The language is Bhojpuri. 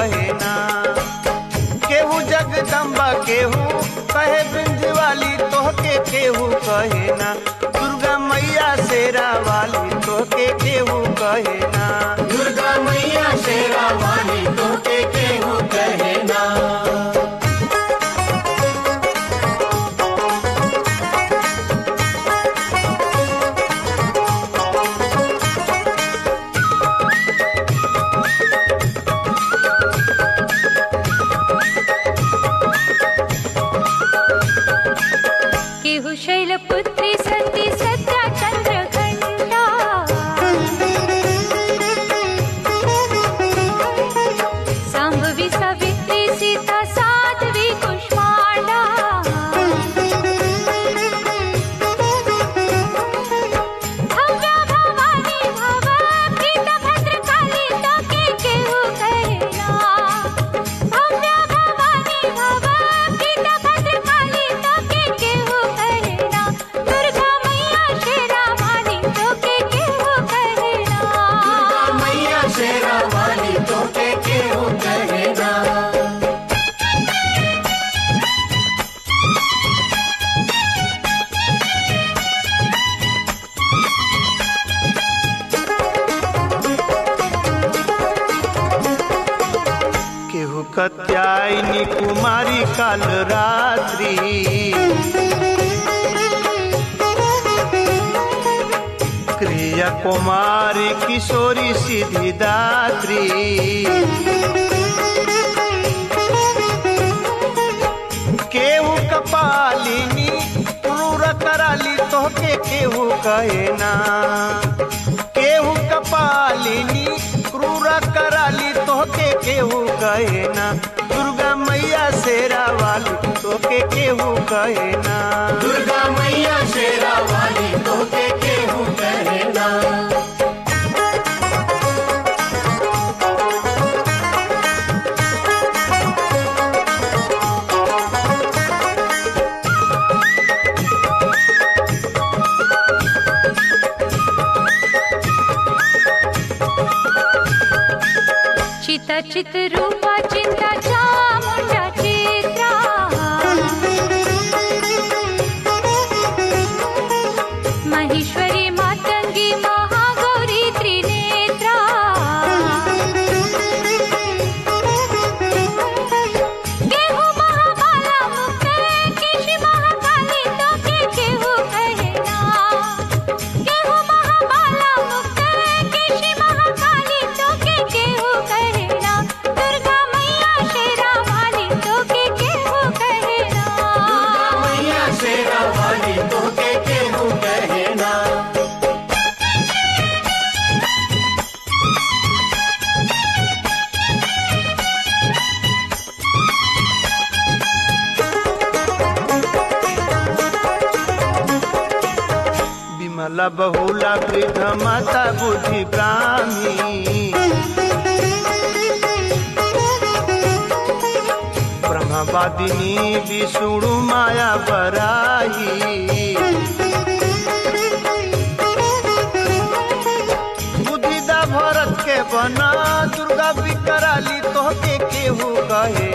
कहे ना केहू जगदम्बा केहू कहे बिंद वाली तोहके केहू कहे ना दुर्गा मैया शेरा वाली तोहके केहू कहे ना दुर्गा मैया शेरा वाली तोके केहू कहे ना केहु शैलपुत्री सती सत्या चन्द्रघण्टा साम्भवी सावित्री सीता साध्वी कुष्माण्डा भव्या भवानी भव प्रीता भद्रकाली तोके केहू कहेना भव्या भवानी भव प्रीता भद्रकाली तोके केहू कहेना दुर्गा मैया शेरा वाली तोके केहू कहेना दुर्गा मैया शेरा वाली तोके केहू कहे ना केहू कत्यायनी कुमारी काल रात्रि क्रिया कुमारी किशोरी सिद्धिदात्री केहू कपालिनी क्रूर कराली तोहके केहू कहे ना केहू कपालिनी क्रूर कराली तोहके केहू कहे ना दुर्गा मैया शेरा वाली तोहके केहू कहे ना दुर्गा मैया शेरा वाली तोके केहू कहे ना चिता चित रूपा चिंता चामुंडा चित्रा महेश्वरी मातंगी महागौरी त्रिनेत्रा केहू महाबाला मुक्ते केशी महाकाली तोके केहू कहेना केहू महाबाला मुक्ते केशी महाकाली तोके केहू कहेना दुर्गा मैया शेरा वाली तोके केहू कहेना दुर्गा मैया शेरा वाली तोके केहू कहे ना विमला बहुला वृद्ध माता बुद्धि ब्राह्मी ब्रह्मवादिनी विष्णु माया बराही बुद्धिदा भरत के बना दुर्गा विकराली तोहके केहू कहे